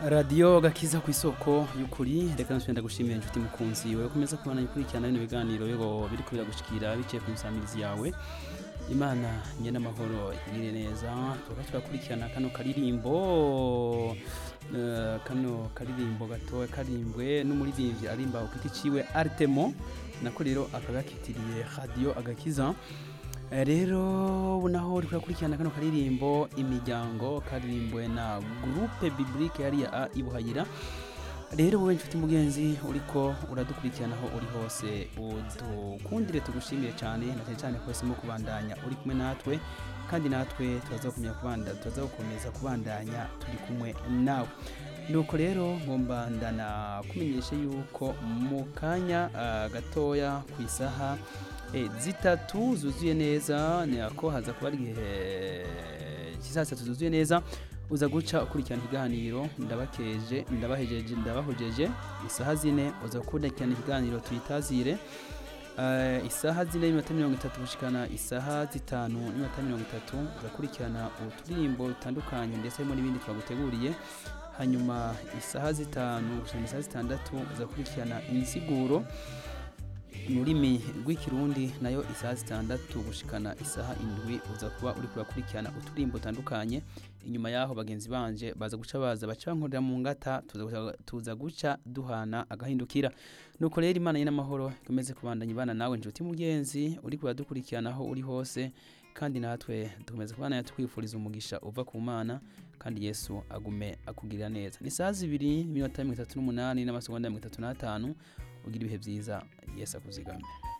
radiyo gakiza ku isoko y'ukuri reka nsubira ndagushimira inshuti mukunzi wowe ukomeza kubona ikurikirana bino biganiro bigo biri kubira gushikira biciye ku nsamirizi yawe imana nyene amahoro igirire neza tuba turakurikirana kano karirimbo eh, kano karirimbo gatoya karimbwe n'umuririmbyi arimba ku giti ciwe artemo nako rero akagakitiriye radiyo agakiza Eh, rero naho uri kurakurikirana kano karirimbo imiryango karirimbwe na groupe biblique yariya a ibuhayira rero wowe nshuti mugenzi uriko uradukurikirana aho uri hose udukundire tugushimire cyane na cyane cyane ko wahisemo kubandanya uri kumwe natwe kandi natwe turazakomeza kubanda turazakomeza kubandanya turi kumwe nawe nuko rero ngomba ndana kumenyesha yuko mu kanya ah, gatoya ku isaha eh, zitatu zuzuye neza ni ako haza kuba ari igihe cy'isaha zitatu zuzuye neza uza guca ukurikirana ikiganiro ndabakeje ndabahejeje ndabahojeje isaha zine uza gukurikirana ikiganiro tuyitazire Eh, isaha zine n'iminota mirongo itatu gushikana isaha zitanu n'iminota mirongo itatu uzakurikirana uturirimbo dutandukanye ndetse harimo n'ibindi twaguteguriye hanyuma isaha zitanu gushikana isaha zitandatu uzakurikirana insiguro mu rurimi rw'ikirundi nayo isaha zitandatu gushikana isaha indwi uza kuba uri kurakurikirana uturirimbo dutandukanye inyuma yaho bagenzi banje baza guca baza baca bankorera mu ngata tuza guca- tuza guca duhana agahindukira nuko rero imana y'amahoro ikomeze kubandanya ibana nawe nshuti mugenzi uri kuradukurikirana aho uri hose kandi natwe dukomeze kubana twifuriza umugisha uva ku mana kandi yesu agume akugirira neza ni saa zibiri n'iminota mirongo itatu n'umunani n'amasegonda mirongo itatu n'atanu ugira ibihe byiza yesu akuzigame